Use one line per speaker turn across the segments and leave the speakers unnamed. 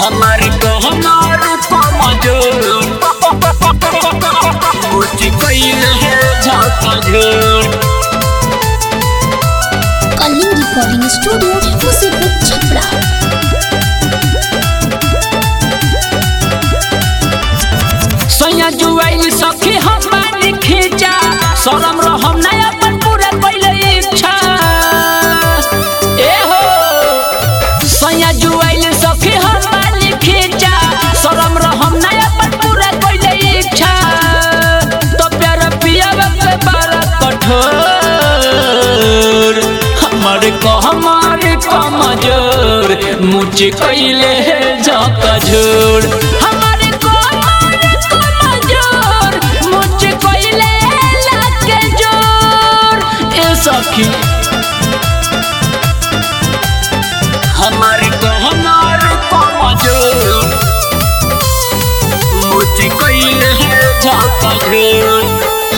हमारे को हमारे कमजोर कुछ कैल है झाका झोर
कलिंग रिकॉर्डिंग स्टूडियो मुसीबत छपरा
सैया जुआइल सखी हम बानी खींचा शरम रहम ना अपन पूरा कैले इच्छा ए हो सैया जुआइल सखी हम बानी खींचा शरम रहम ना अपन पूरा कैले इच्छा तो प्यार पियावा के बड़ा कठोर हमारे को हमारे कमजोर मुझे कैले झाका झोर हमारे को हमारे कमजोर मुझे कैले लाके जोर ए सखी हमारे को हमारे कमजोर मुझे कैले झाका झोर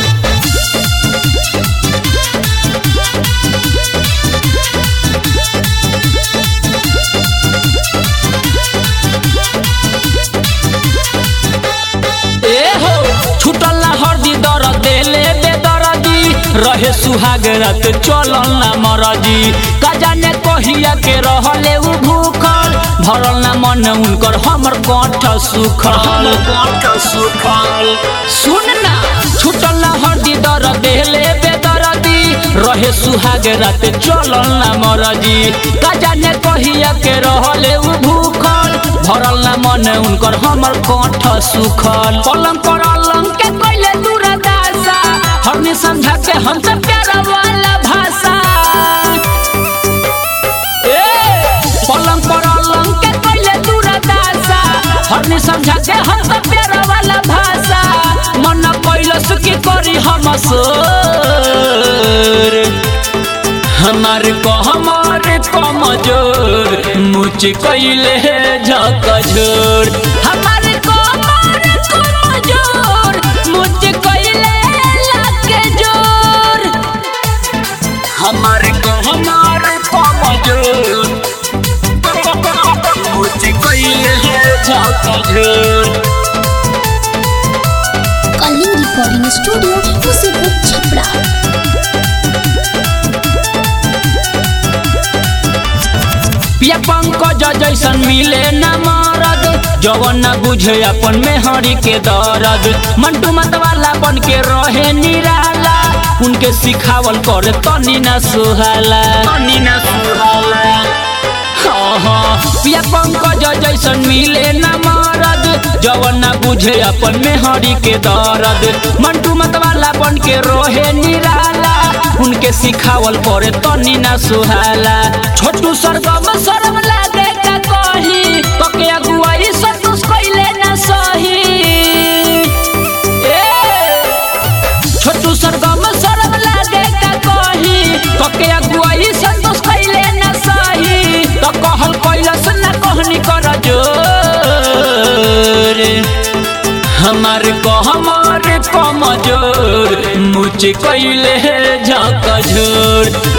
ए हो छुटल ना हरदी दर देले बेदरदी रहे सुहाग रात चलल ना मरदी का जाने कहिया के रहले उ भूखल भरल ना मन उनकर हमर कंठ सुखल कंठ सुखल सुन ना छुटल ना हरदी दर देले बेदरदी रहे सुहाग रात चलल ना मरदी का जाने कहिया के रहले उ भूखल भरल ना मन उनकर हमर कंठ सुखल पलंग पर अलंग के कैले दूरदासा हरनी समझा के हमसे प्यारा वाला भाषा ए पलंग पर अलंग के कैले दूरदासा हरनी समझा के हमसे प्यारा वाला भाषा मन कैलस की करी हम सोर हमारे को हमारे कमजोर मुझे कैले झका झोर हमारे को हमारे कमजोर मुझे कैले लाके जोर हमारे को हमारे कमजोर मुझे कैले झका झोर
कलिंग रिकॉर्डिंग स्टूडियो मुसीबत छपरा
पिया पंकज जैसन मिले न मरद जवन न बुझे अपन मेहरी के दर्द मंटू मतवाला बन के रहे निराला उनके सिखावल करे तनी न सुहाला तनी न सुहाला हाँ हाँ पिया पंकज जैसन मिले न मरद जवन न बुझे अपन मेहरी के दर्द मंटू मतवाला बन के रोहे निराला उनके सिखावल करे तनी न सुहाला छोटू सरगम शरम लागे का कही कके अगुवाई संतोष कैले न सही ए छोटू सरगम शरम लागे का कही कके अगुवाई संतोष कैले न सही तो कहल कैलस न कहनी कर जोर हमारे को हमारे कमजोर मुझे कैले झाका झोर